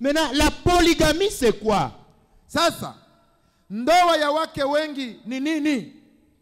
Maintenant, la polygamie, c'est quoi sasa ndoa ya wake wengi ni nini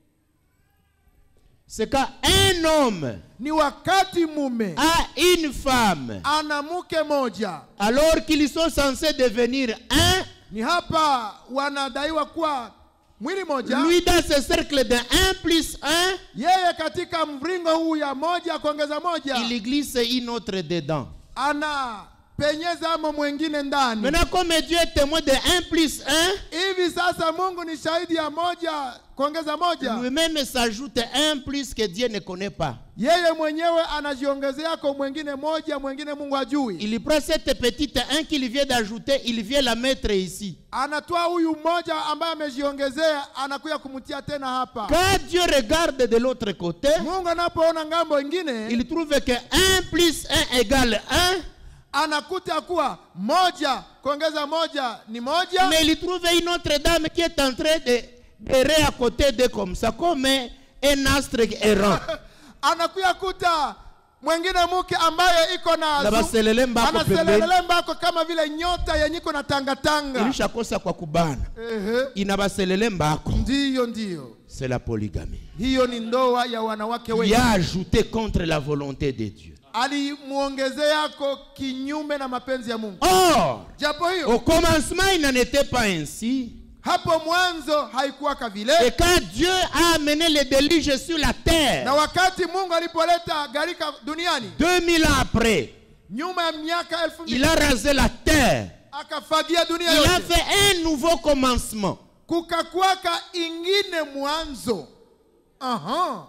C'est quand un homme ni wakati mume a une femme, ana mke moja alors qu'ils sont censés devenir un, ni hapa wanadaiwa kuwa mwili moja lui dans ce cercle de 1 plus 1, yeye katika mringo huu ya moja kuongeza moja il glisse une autre dedans. ana penyeza amo mwengine ndani Maintenant, comme Dieu est témoin de 1 plus 1, hivi sasa mungu ni shahidi ya moja kuongeza moja lui-même s'ajoute un plus que Dieu ne connaît pas. yeye mwenyewe anajiongezea kwa mwengine moja mwengine mungu hajui Il prend cette petite 1 qu'il vient d'ajouter, il vient la mettre ici. anatoa huyu mmoja ambaye amejiongezea anakuya kumtia tena hapa Quand Dieu regarde de l'autre côté, mungu anapoona ngambo ingine il trouve que 1 plus 1 égale 1, anakuta kuwa moja kuongeza moja ni moja mais il trouve une autre dame qui est en train de errer à côté de comme ça, comme un astre errant. anakuya kuta mwengine mke ambaye iko na Na baselele mbako anaselelele mbako kama vile nyota yenye iko na tangatanga ilishakosa kwa kubana Ehe. inabaselele mbako ndiyo ndiyo c'est la polygamie hiyo ni ndoa ya wanawake il wengi a ajouté contre la volonté de Dieu alimuongezeako kinyume na mapenzi ya mungu or japo hiyo au commencement il n'en était pas ainsi hapo mwanzo haikuwaka et vile quand Dieu a amené le déluge sur la na terre wakati mungu alipoleta gharika duniani 2000 ans après nyuma ya miaka elfu il mbili a rasé la terre akafagia dunia il a yote fait un nouveau commencement kukakwaka ingine mwanzo Aha.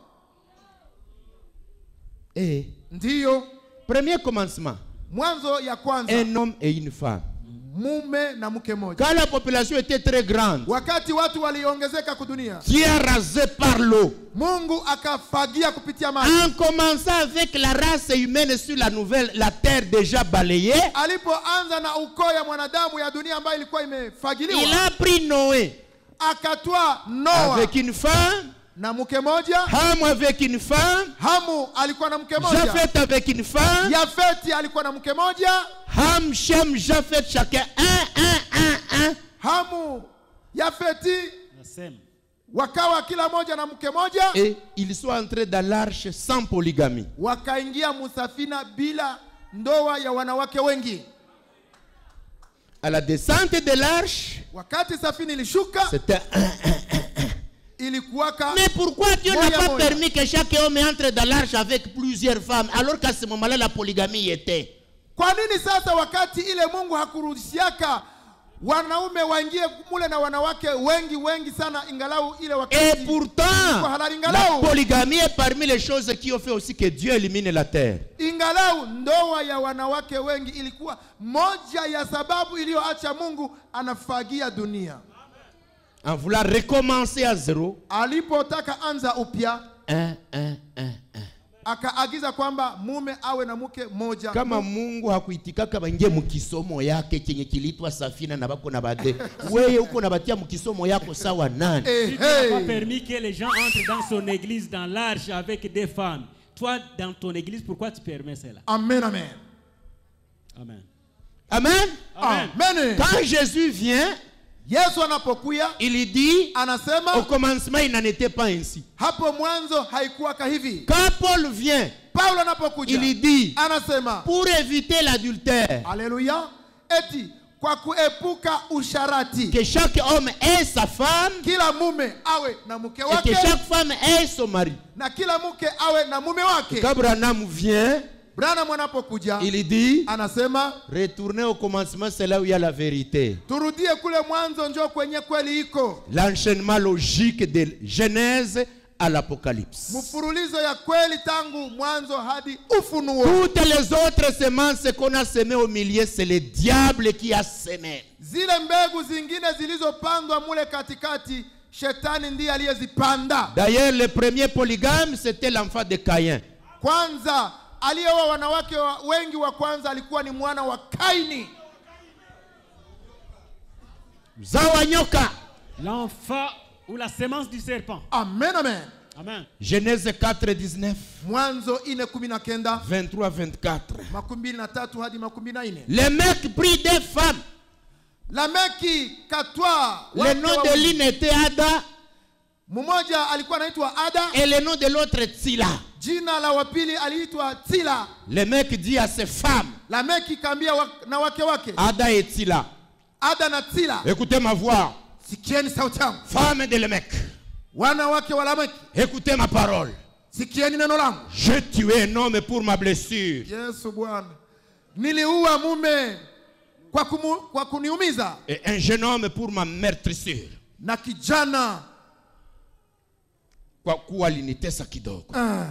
et ndiyo premier commencement mwanzo ya kwanza un homme et une femme mume na mke moja quand la population était très grande wakati watu waliongezeka kudunia Dieu a rasé par l'eau mungu akafagia kupitia maji en commençant avec la race humaine sur la nouvelle la terre déjà balayée alipoanza na ukoo ya mwanadamu ya dunia ambayo ilikuwa il imefagiliwa a pris Noé akatwaa noa avec une femme na mke moja Ham avec une femme hamu alikuwa na mke moja Japheth avec une femme yafeti alikuwa na mke moja Ham, Shem, Japheth chacun un, un, un, un hamu yafeti Nasema. wakawa kila moja na mke moja et ils sont entrés dans l'arche sans polygamie wakaingia musafina bila ndoa ya wanawake wengi à la descente de l'arche wakati safina ilishuka c'était un ilikuwaka Mais pourquoi Dieu n'a Moya, pas moya. permis que chaque homme entre dans l'arche avec plusieurs femmes alors qu'à ce moment-là la polygamie y était kwa nini sasa wakati ile mungu hakurudishiaka wanaume waingie mule na wanawake wengi wengi sana ingalau ile Et wakati pourtant, halali la ingalau polygamie est parmi les choses qui ont fait aussi que Dieu élimine la terre. ingalau ndoa ya wanawake wengi ilikuwa moja ya sababu iliyoacha mungu anafagia dunia En voulant recommencer à zéro, alipotaka anza upya un, un, un, un. akaagiza kwamba mume awe na mke moja kama mungu hakuitikaka baingie mukisomo yake chenye kilitwa safina na bako na bade weye uko nabatia mukisomo yako sawa nani Eh, Si Dieu n'a pas hey. permis que les gens entrent dans son église, dans l'arche, avec des femmes. Toi, dans ton église, pourquoi tu permets cela amen amen Amen. amen Amen. amen quand jésus vient yesu anapokuya il dit au anasema commencement il n'en était pas ainsi hapo mwanzo haikuwaka hivi quand paul vient paulo anapokuja il dit anasema pour éviter l'adultère haleluya eti kwa kuepuka usharati que chaque homme ait sa femme kila mume awe na mke et wake que chaque femme ait son mari na kila mke awe na mume wake quand Branham vient branham anapokuja il dit anasema retournez au commencement c'est là où il y a la vérité turudie kule mwanzo njo kwenye kweli iko l'enchaînement logique de Genèse à l'Apocalypse. mfurulizo ya kweli tangu mwanzo hadi ufunuo Toutes les autres semences qu'on a semées au milieu, c'est le diable qui a semé. zile mbegu zingine zilizopandwa mule katikati shetani ndiye aliyezipanda D'ailleurs, le premier polygame, c'était l'enfant de Caïn. kwanza aliyeoa wanawake wa, wengi wa kwanza alikuwa ni mwana wa kaini Zawanyoka. L'enfant ou la sémence du serpent. amen amen Amen. Genèse 4, 19, mwanzo ine kumi na kenda 23, 24. makumi mbili na tatu hadi makumi na nne Le mec prit des femmes. lameki katwa Le wake nom de wawili. l'une était Ada mmoja alikuwa anaitwa ada et le nom de l'autre Tsila. jina la wapili aliitwa tila Le mec dit à ses femmes, lameki kaambia wa, na wake wake Ada et Tsila, ada na tila écoutez ma voix. sikieni sauti yangu Femme de Lemec, wanawake wa lameki écoutez ma parole. sikieni neno langu J'ai tué un homme pour ma blessure. yesu bwana niliua mume kwa, kumu, kwa kuniumiza Et un jeune homme pour ma meurtrissure. na kijana Kwa kuwa alinitesa kidogo. ah,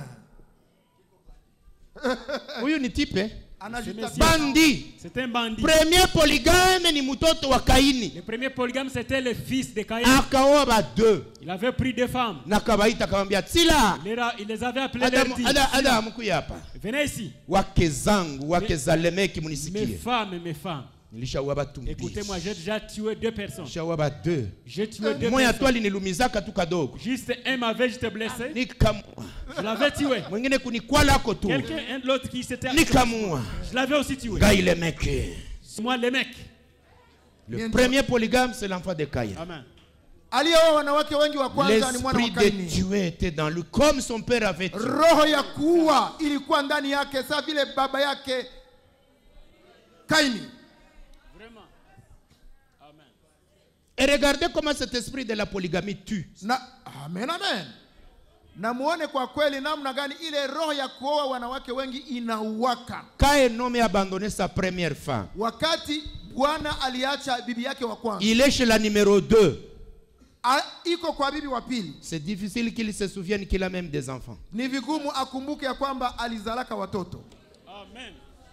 Huyu ni tipe anajitakia bandi. C'est un bandit. Premier polygame ni mtoto wa Kaini. Le premier polygame, c'était le fils de Caïn. Akaoa ba deux. Il avait pris deux femmes. Na kawaita akamwambia Tsila. Il les a- il les avait appelées Adamu, leur dit, ada, Adamu kuya hapa. Venez ici. Wake zangu, wake za Lemeki Mes munisikie. femmes, mes femmes. Nilishaua batu mbili. Écoutez-moi, j'ai déjà tué deux personnes. Nilishaua ba deux. J'ai tué deux Moya tu personnes. alinilumizaka tu kadogo. Juste un m'avait juste blessé. Nikamua. Je l'avais tué. Mwingine kunikwalako tu. Quelqu'un, un de l'autre qui s'était. Nikamua. Je l'avais aussi tué. Ngai Lemeki. C'est moi, les mecs. Le Bien premier polygame, c'est l'enfant de Caïn. Amen. aliyeoa wanawake wengi wa kwanza ni mwana wa L'esprit de kaini Dieu était dans lui, comme son père avait dit. roho ya kuua ilikuwa ndani yake saa vile baba yake kaini Vraiment. Amen. Et regardez comment cet esprit de la polygamie tue. na amen amen na muone kwa kweli namna gani ile roho ya kuoa wanawake wengi inauwaka Quand un homme a abandonné sa première femme, wakati bwana aliacha bibi yake wa kwanza il est chez la numéro 2. A- iko kwa bibi wa pili C'est difficile qu'il se souvienne qu'il a même des enfants. ni vigumu akumbuke ya kwamba alizalaka watoto Amen.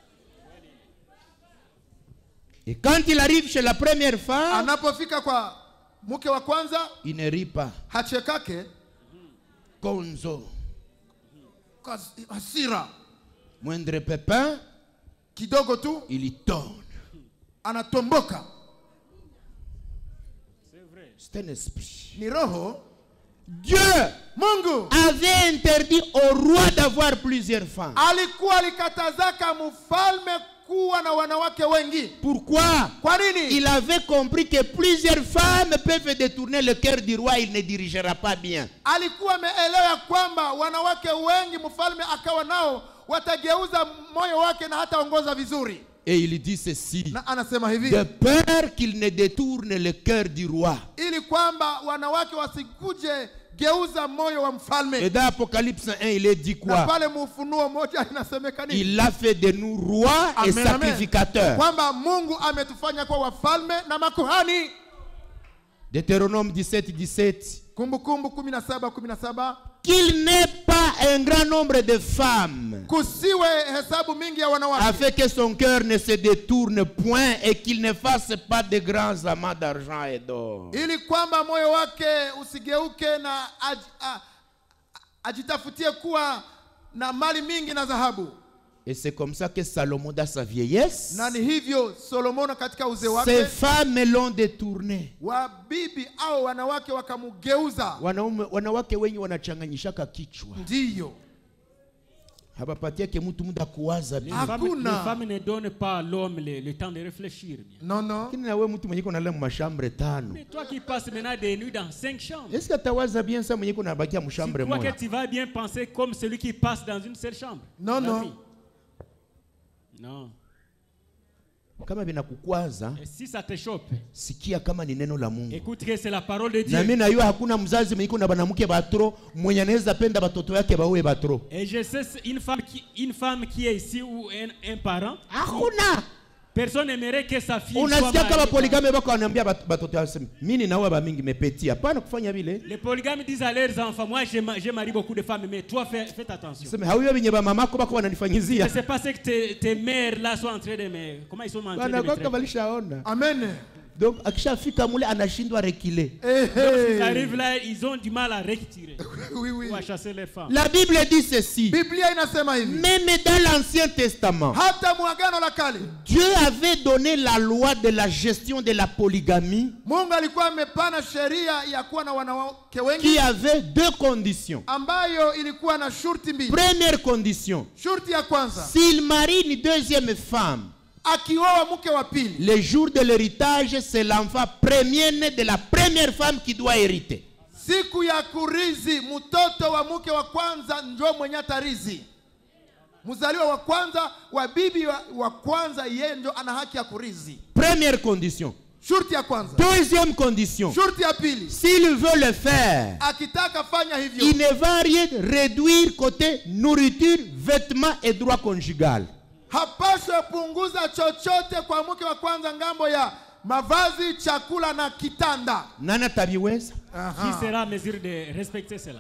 Et quand il arrive chez la première femme, anapofika kwa mke wa kwanza il ne rit pas. hachekake Gonzo. kwa hasira Moindre pépin, kidogo tu il y tourne. anatomboka C'est vrai. C'est un esprit. ni roho Dieu mungu avait interdit au roi d'avoir plusieurs femmes. alikuwa alikatazaka mfalme kuwa na wanawake wengi Pourquoi kwa nini Il avait compris que plusieurs femmes peuvent détourner le cœur du roi, il ne dirigera pas bien. alikuwa ameelewa ya kwamba wanawake wengi mfalme akawa nao watageuza moyo wake na hataongoza vizuri Et il dit ceci. na anasema hivi De peur qu'il ne détourne le cœur du roi. ili kwamba wanawake wasikuje geuza moyo wa Et mfalme dans Apocalypse 1, il est dit na quoi pale mufunuo moja inasemeka nini Il a fait de nous rois et Amen, amen. sacrificateurs. kwamba mungu ametufanya kuwa wafalme na makuhani Deutéronome 17, 17. kumbukumbu 17 17 Qu'il n'ait pas un grand nombre de femmes, kusiwe hesabu mingi ya wanawake afin que son cœur ne se détourne point et qu'il ne fasse pas de grands amas d'argent et d'or. ili kwamba moyo wake usigeuke na aj, a, ajitafutie kuwa na mali mingi na dhahabu Et c'est comme ça que Salomon, dans sa vieillesse, na ni hivyo solomono katika uzee ces wake femmes l'ont détourné. wabibi au wanawake wakamugeuza Wanaume, wanawake wengi wanachanganyishaka kichwa, ndiyo hapapatiake mtu muda kuwaza Les bien. femmes, Hakuna. les femmes ne donnent pas à l'homme le, le temps de réfléchir. bien. no no Lakini na wewe mtu mwenye kunalala mashambre tano, Mais toi qui passes maintenant des nuits dans cinq chambres, est-ce que atawaza bien ça mwenye kunabakia tu mshambre crois moja? que tu vas bien penser comme celui qui passe dans une seule chambre Non, La non. vie. Non. Kama vinakukwaza, Et si ça te chope, sikia kama ni neno la Mungu. écoute que c'est la parole de Na mimi Dieu. najua hakuna mzazi mwenye kuna banamke batro mwenye anaweza penda batoto yake bawe batro. Et je sais c'est une femme qui, une femme qui est ici ou un, un parent, Hakuna. personne n'aimerait que sa fille soit Unasikia kama mariée. poligame bako wanaambia bat- batoto yao sema, mimi naoa ba mingi mepeti. Hapana kufanya vile. Les polygames disent à leurs enfants, moi j'ai ma- j'ai marié beaucoup de femmes, mais toi fais, faites attention. Sema hauyo venye ba mamako bako Je ne wananifanyizia. sais pas ce que tes, tes mères là sont en train de me... Comment ils sont en train de me Wanakoka traiter. walishaona. amen donc akishafika mule anashindwa rekile Ils arrivent là, ils ont du mal à retirer oui, oui. ou à chasser les femmes. la bible dit ceci biblia inasema hivi même dans l'ancien testament hata mwagano la kale dieu avait donné la loi de la gestion de la polygamie mungu alikuwa amepana sheria ya kuwa na wanawake qui wengi avait deux conditions ambayo ilikuwa na shurti mbili première condition shurti ya kwanza s'il marie une deuxième femme akioa mke wa pili le jour de l'héritage c'est l'enfant premier né de la première femme qui doit hériter siku ya kurizi mtoto wa mke wa kwanza njo mwenye atarizi mzaliwa wa kwanza wa bibi wa, wa kwanza yeye njo ana haki ya kurizi première condition shurti ya kwanza deuxième condition shurti ya pili s'il veut le faire akitaka fanya hivyo il ne va rien réduire côté nourriture vêtements et droit conjugal hapaswe punguza chochote kwa mke wa kwanza ngambo ya mavazi chakula na kitanda nani ataviweza Qui sera à mesure de respecter cela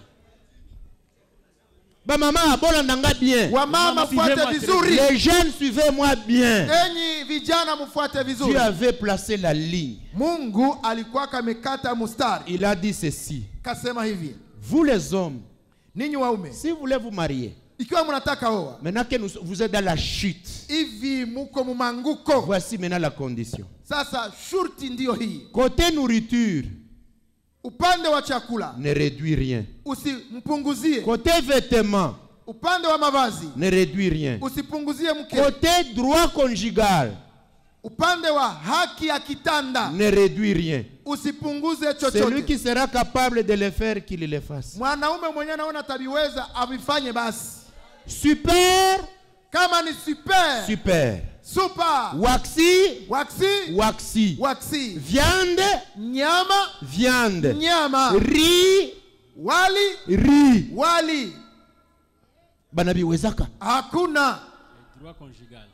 bamama bolandanga bien wamama Mama, fuate suivez-moi, vizuri les jeunes suivez-moi bien enyi vijana mfuate vizuri Dieu avait placé la ligne mungu alikuwa kamekata mustari il a dit ceci kasema hivi vous les hommes ninyi waume si vous voulez vous marier ikiwa mnataka oa maintenant que nous- vous êtes dans la chute hivi muko mumanguko voici maintenant la condition sasa shurti ndiyo hii côté nourriture upande wa chakula ne réduis rien usimpunguzie côté vêtements upande wa mavazi ne réduis rien usipunguzie mke côté droit conjugal upande wa haki ya kitanda ne réduis rien usipunguze celui chochote qui sera capable de le faire qu'il le fasse mwanaume mwenyewe anaona tabiweza avifanye basi super kama ni super super super waxi waksi waxi waksi viande nyama viande nyama riz wali riz wali banabiwezaka hakuna Droit conjugal.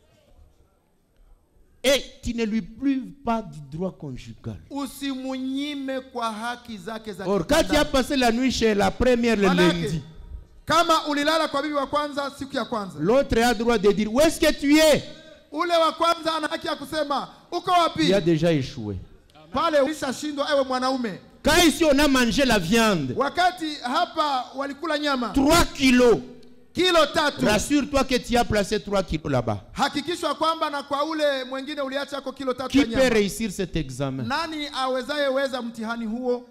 et tu ne lui prives pas du droit conjugal usimunyime kwa haki zake za or quand tu kitanda. as passé la nuit chez la première le Manake, lundi kama ulilala kwa bibi wa kwanza siku ya kwanza l'autre a droit de dire où est-ce que tu es ule wa kwanza ana haki ya kusema uko il wapi a déjà échoué pale ulishashindwa ewe mwanaume quand ici on a mangé la viande wakati hapa walikula nyama 3 kilos kilo tatu rassure-toi que tu as placé 3 kilos là-bas hakikishwa kwamba na kwa ule mwingine uliacha ako kilo tatu ya qui peut nyama réussir cet examen nani awezaye weza mtihani huo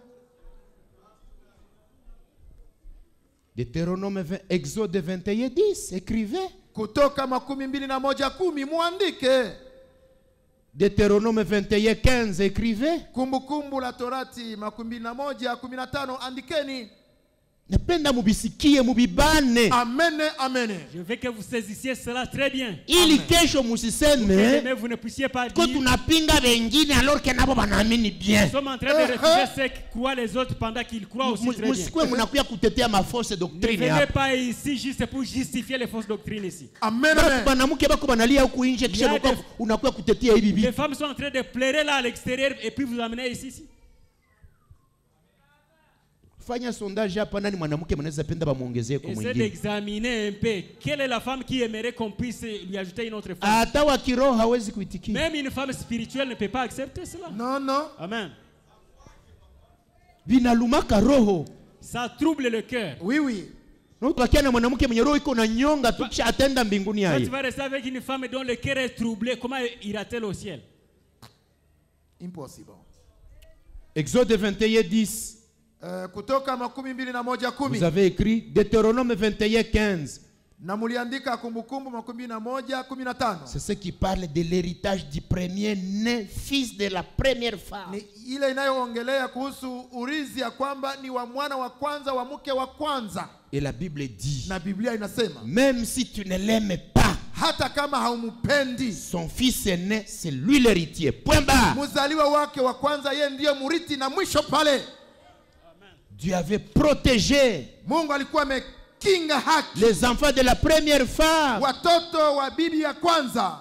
Deutéronome 20, Exode 21, 10, écrivez. kutoka makumi mbili na moja kumi muandike Deutéronome 21, 15, écrivez. kumbukumbu la torati makumi mbili na moja kumi na tano andikeni Napenda mubisikie mubibane amene amene Je veux que vous saisissiez cela très bien. ili kesho Mais musiseme vous ne puissiez pas ko dire tunapinga wengine alors que nabo banaamini bien nous sommes en train de refuser ceux qui croient les autres pendant qu'ils croient aussi Mu- très bien. musikwe munakuya kutetea mafausse Ne doctrine venez hapa pas ici juste pour justifier les fausses doctrines ici. amen Batu amen banamuke bako banalia huku nje kisha Ya unakuwa- def- unakuya kutetea hivi Les vitu femmes sont en train de pleurer là à l'extérieur et puis vous amenez ici. ici. fanya sondage hapa nani mwanamke mnaweza penda bamwongezee kwa Essayez mwingine d'examiner un peu quelle est la femme qui aimerait qu'on puisse lui ajouter une autre femme. hata wa kiroho hawezi kuitikia Même une femme spirituelle ne peut pas accepter cela. non non Amen. vinalumaka roho Ça trouble le cœur. oui oui utakia na mwanamke mwenye roho iko na nyonga tu kisha atenda mbinguni Quand tu yaye vas rester avec une femme dont le cœur est troublé, comment ira-t-elle au ciel impossible exode 21 10 Eh, kutoka makumi mbili na moja kumi vous avez écrit deutéronome 21 15 na muliandika kumbukumbu makumi mbili na moja kumi na tano c'est ce qui parle de l'héritage du premier né fils de la première femme ni ile inayoongelea kuhusu urizi ya kwamba ni wa mwana wa kwanza wa mke wa kwanza et la bible dit na biblia inasema même si tu ne l'aimes pas hata kama haumupendi son fils aîné c'est lui l'héritier point barre mzaliwa wake wa kwanza yeye ndiye murithi na mwisho pale Dieu avait protégé mungu alikuwa amekinga haki les enfants de la première femme watoto wa bibi ya kwanza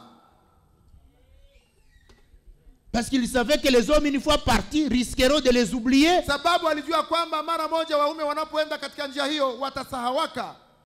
parce qu'il savait que les hommes une fois partis risqueront de les oublier sababu alijua kwamba mara moja waume wanapoenda katika njia hiyo watasahawaka